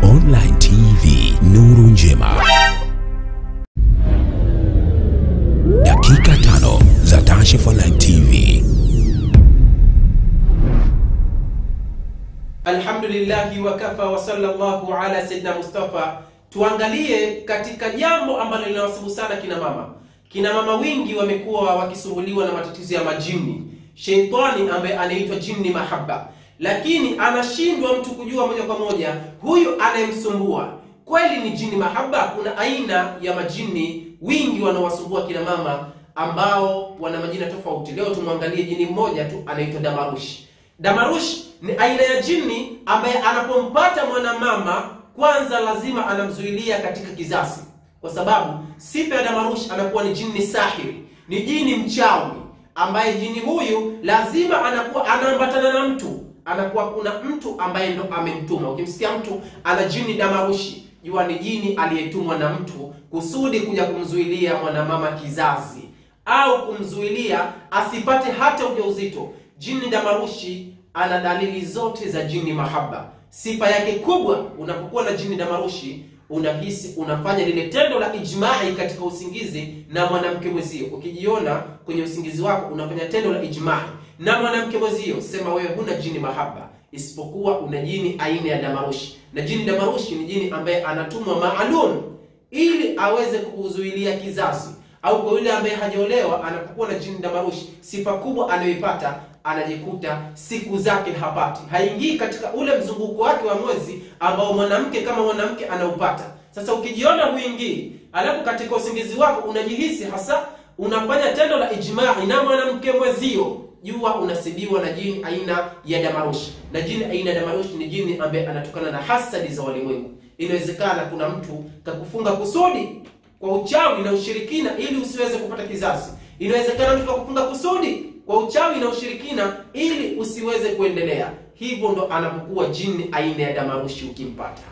Online TV Nuru Njema. Dakika tano za Kashif Online TV. Alhamdulillahi wakafa wa sallallahu ala sayyidina Mustafa. Tuangalie katika jambo ambalo linawasibu sana kina mama. Kina mama wingi wamekuwa wakisumbuliwa na matatizo ya majini, sheitani ambaye anaitwa jini mahaba, lakini anashindwa mtu kujua moja kwa moja huyu anayemsumbua kweli ni jini mahaba. Kuna aina ya majini wingi wanaowasumbua kina mama ambao wana majina tofauti. Leo tumwangalie jini mmoja tu anaitwa Damarushi. Damarushi ni aina ya jini ambaye anapompata mwanamama kwanza lazima anamzuilia katika kizazi, kwa sababu sifa ya Damarushi anakuwa ni jini sahiri, ni jini mchawi, ambaye jini huyu lazima anakuwa anaambatana na mtu, anakuwa kuna mtu ambaye ndo amemtuma. Ukimsikia mtu ana jini Damarushi, jua ni jini aliyetumwa na mtu kusudi kuja kumzuilia mwanamama kizazi au kumzuilia asipate hata ujauzito. Jini Damarushi ana dalili zote za jini mahaba. Sifa yake kubwa, unapokuwa na jini Damarushi unahisi unafanya lile tendo la ijmai katika usingizi na mwanamke mwezio. Ukijiona kwenye usingizi wako unafanya tendo la ijmai na mwanamke mwezio, sema wewe huna jini mahaba, isipokuwa una jini aina ya Damarushi. Na jini Damarushi ni jini ambaye anatumwa maalum ili aweze kukuzuilia kizazi au kwa yule ambaye hajaolewa, anapokuwa na jini Damarushi, sifa kubwa anayoipata anajikuta siku zake hapati, haingii katika ule mzunguko wake wa mwezi ambao mwanamke kama mwanamke anaupata. Sasa ukijiona huingii, alafu katika usingizi wako unajihisi hasa unafanya tendo la ijmai na mwanamke mwezio, jua unasibiwa na jini aina ya Damarushi. Na jini aina ya Damarushi ni jini ambaye anatokana na hasadi za walimwengu. Inawezekana kuna mtu kakufunga kusudi kwa uchawi na ushirikina ili usiweze kupata kizazi. Inawezekana mtu kakufunga kusudi kwa uchawi na ushirikina ili usiweze kuendelea. Hivyo ndo anapokuwa jini aina ya Damarushi ukimpata.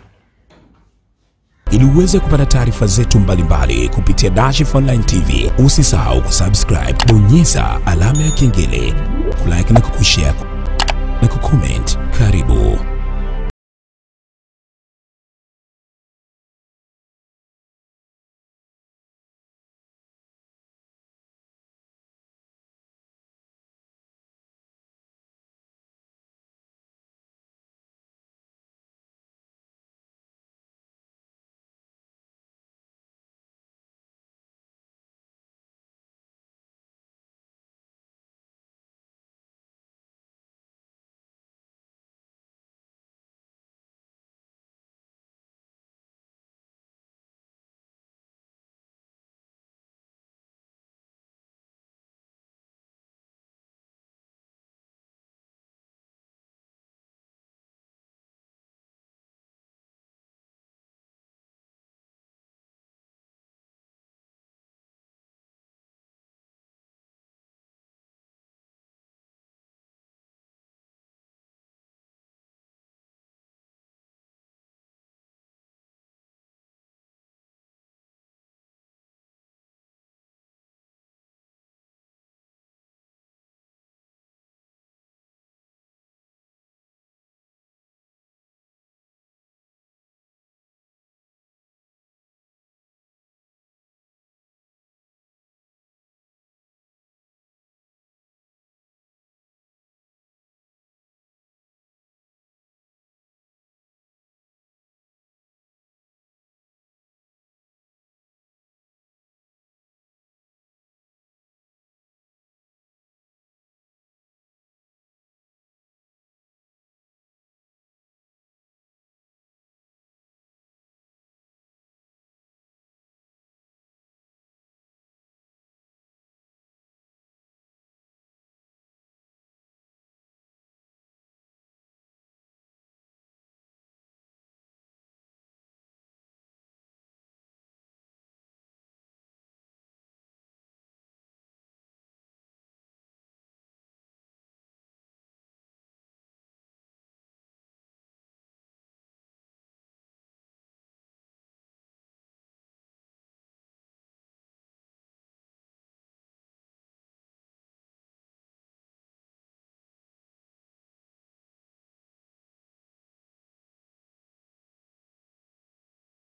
Ili uweze kupata taarifa zetu mbalimbali kupitia Kashif Online TV, usisahau kusubscribe, bonyeza alama ya kengele, kulike na kukushare na kucomment. Karibu.